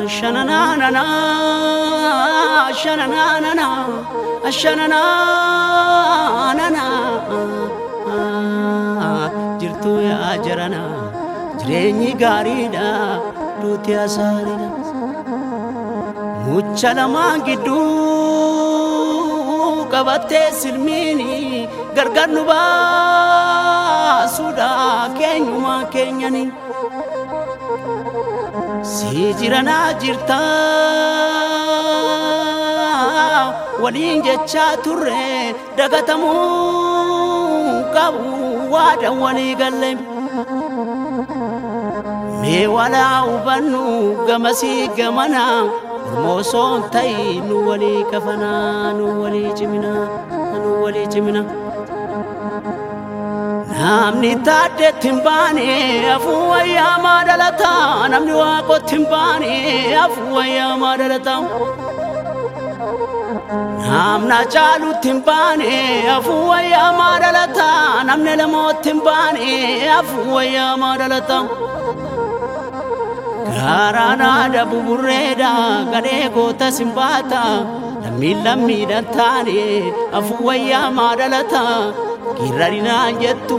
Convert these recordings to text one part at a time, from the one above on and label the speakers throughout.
Speaker 1: shananaanana shananaanana shananaanana jirtuu yaa jarana jireenyi gaariidha duuti asaariidha mucha lamaan gidduu qabattee silmiini gargar nu baasuudha keenyumaa keenyanii si jiranaa jirta waliin jechaa turre dagatamuu qabu waada walii galle mee walaa hubannu gamasii gamana ormoosoon ta'i nu walii kafanaa nu walii cimina nu walii cimina namni taaddeetti hin baane afuu wayyaamaa dhalata namni waaqotti hin baane afuu wayyaamaa dhalata namna caalutti hin baane afuu wayyaamaa dhalata namni lamootti hin baane afuu wayyaamaa dhalata gaaraanaadha buburreedha gadhee goota simbaata lammiin lammiidhan taane afuu wayyaamaa dhalata geerrarinaan jettu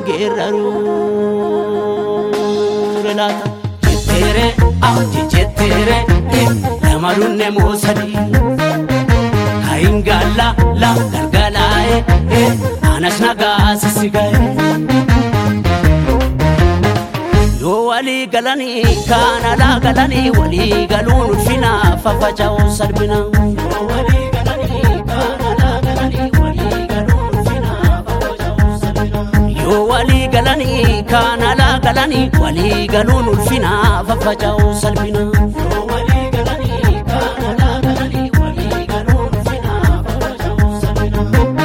Speaker 1: geerraruu laata jetteere awti jetteere nama dunne moosadi hayingaalla la galgalaa'e anas nagaa sisigae yoo walii galanii kaan alaa galanii walii galuun ulfina fafaca'uu salphina yoo walii galanii kaan alaa galanii walii galuun ulfina fafaca'uu salphina yoo walii galanii kaan alaa galanii walii galuun ulfina fafaca'uu salphina yoo walii galanii kaan alaa galanii walii galuun ulfina fafaca'uu salphina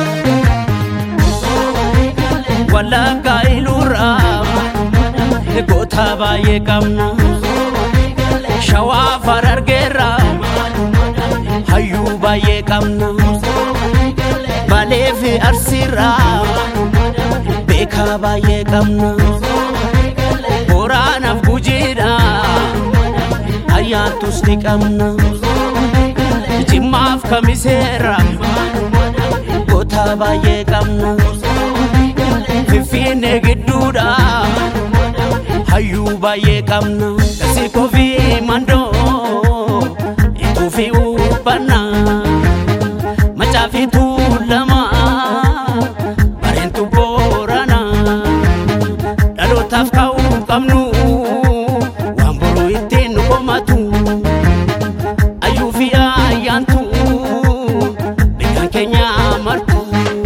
Speaker 1: wallaggaa iluurraa goota baay'ee qabna shawaa farargeerra hayyuu baay'ee qabna balee fi arsiirra beekaa baay'ee qabna boraanaaf gujiidha ayyaantus ni qabna jimmaaf kamiseerra goota baay'ee qabna finfinnee gidduudha hayyuu baay'ee qabna kasi kofi mandoo ikuufi ubbanna macaafi tuulama bareentu boorana dhalootaaf ka'uu qabnu waan boruu ittiin nu komatu ayyuu fi ayyaantu beekan keenya martu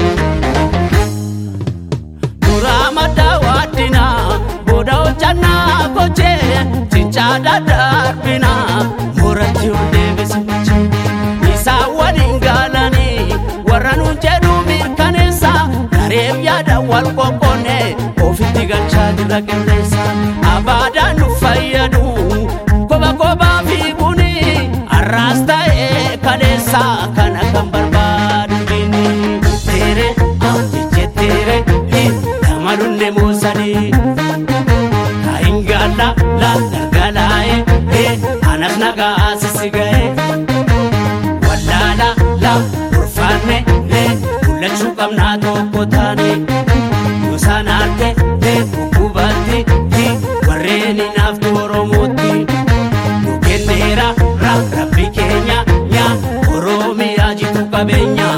Speaker 1: duraa maddaa waaddina booda hojjannaa gochee cincaadha darbina mooratti ol deebisicha isaa waliin gaalanii warra nuun jedhu mirkaneessa gareef yaada wal qoqqoonne ofitti galchaa jirra qilleessa abaadaan nu fayyadu koba kobaa fiiguni arraas ta'ee kaleessa kana kan barbaadu bini teere awti jetteere nama dunne moosanii kaingala la galgalaa'e anas nagaa sisigae wallaala la urfaanne mul'achuu qabnaa tokko taane yoo sanaarte kukkubatti warreen hinaaftu oromootti nu kenneera rabbi keenya yaa oromiyaa jitu qabeenya.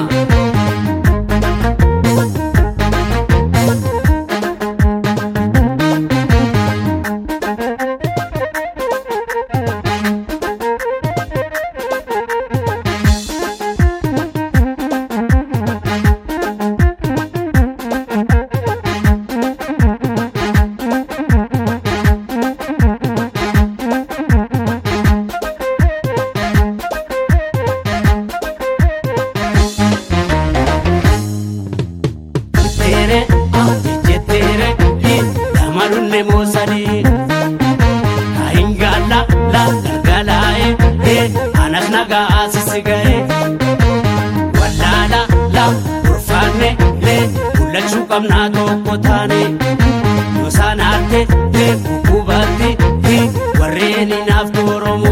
Speaker 1: jetteere awti jetteere nama dunne moosanii kaingala la galgalaa'e anas nagaa sisigae wallaala la urfaanne mul'achuu qabnaa tokko taane yoo sanaarte kukkubatti warreen hinaaftu oromoo